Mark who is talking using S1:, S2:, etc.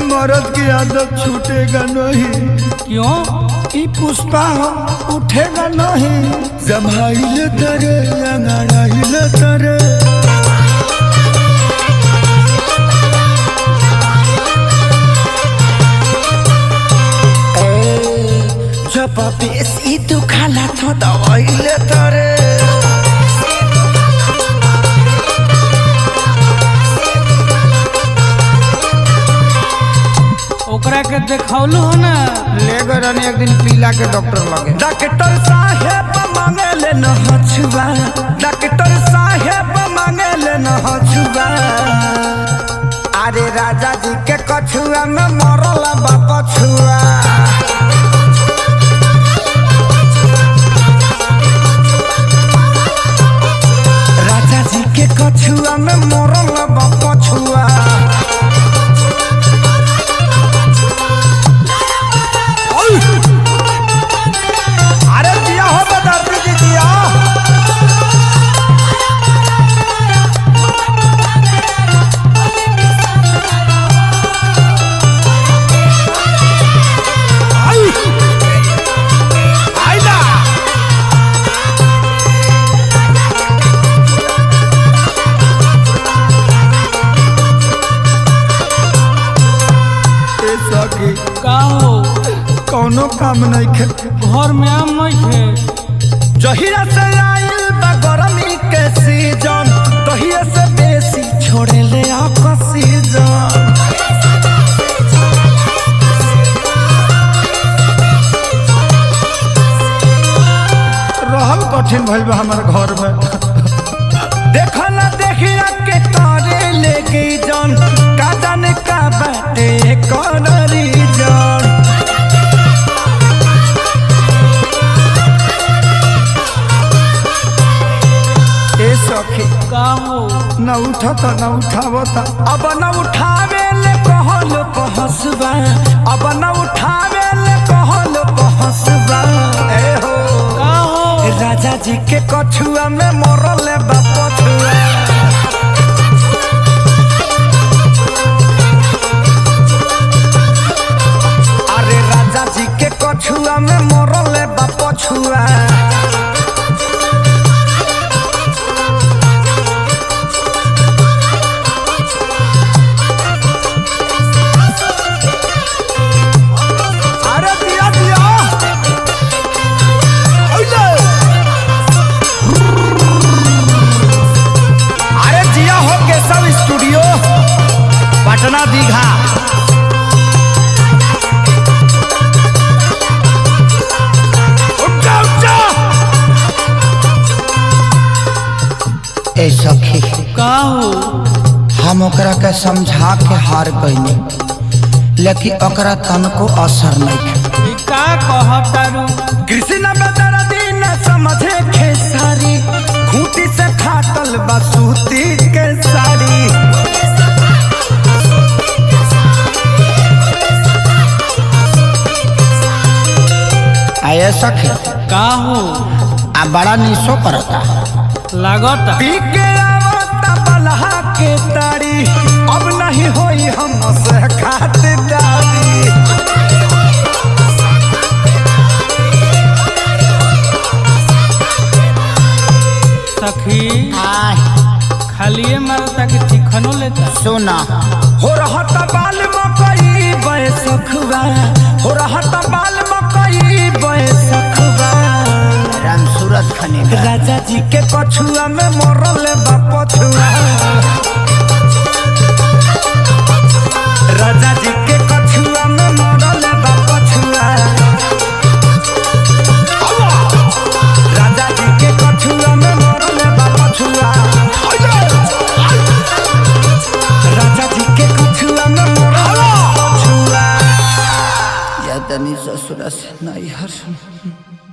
S1: मर्द की आदत छूटेगा नहीं
S2: क्यों
S1: ई पुष्पा हो उठेगा नहीं जमाइले तरे अंगड़ाइले तरे जब बेसी दुखाला तो दवाइले तरे
S2: ओकरा के देखौलू हो ना
S1: ले गए रहनी एक दिन पीला के डॉक्टर लगे डॉक्टर साहेब मांगे ले न हछुआ डॉक्टर साहेब मांगे ले न हछुआ अरे राजा जी के कछुआ में मरल बा पछुआ राजा जी के कछुआ में मरल बा पछुआ अरे दिया हो बदर्दी जी दिया आई आइला ए सखी
S2: का हो
S1: कौनो काम नहीं खे
S2: घर में आम नहीं थे
S1: जहिरा से आइल बा गरमी के सीजन तहिया से बेसी छोड़े ले ऑक्सीजन रहल कठिन भइल बा हमार घर में देखो ना देखिया के करे लेके जन का जाने का बाटे कौन रीजन ए सखी
S2: का हो
S1: न उठता न उठावता अब न उठावे ले कहल कहसबा अब न उठावे ले कहल कहसबा ए हो
S2: का हो
S1: राजा जी के कछुआ में मरल बा पछुआ अरे राजा जी के कछुआ में मरल बा पछुआ अरे दिया दिया ओले अरे जिया हो केशव स्टूडियो पटना दीघा उठा उठा ए सखी
S2: का हो
S1: हम ओकरा के समझा के हार गईनी लेकिन ओकरा तनको असर नहीं
S2: ई का कहतारू
S1: कृष्ण बदर दिन समझे खेसारी खूंटी से फाटल बसूती के साड़ी आये सखी
S2: का हो
S1: आ बड़ा निशो करता
S2: लागत
S1: पी के आवता बलहा के तारी अब नहीं होई हम से खातिरदारी
S2: सखी
S1: आय
S2: खालिए मारता कि चिकनो लेता
S1: सोना हो रहत बाल मकई बैसखबा हो रहत बाल मकई बैसखबा राम सूरत खने राजा जी के कछुआ में मरल बा पछुआ राजा जी के कछुआ में मरल बा पछुआ राजा जी के कछुआ में मरल बा पछुआ राजा जी के कछुआ में मरल बा पछुआ या तनी ससुरा से नहीं हर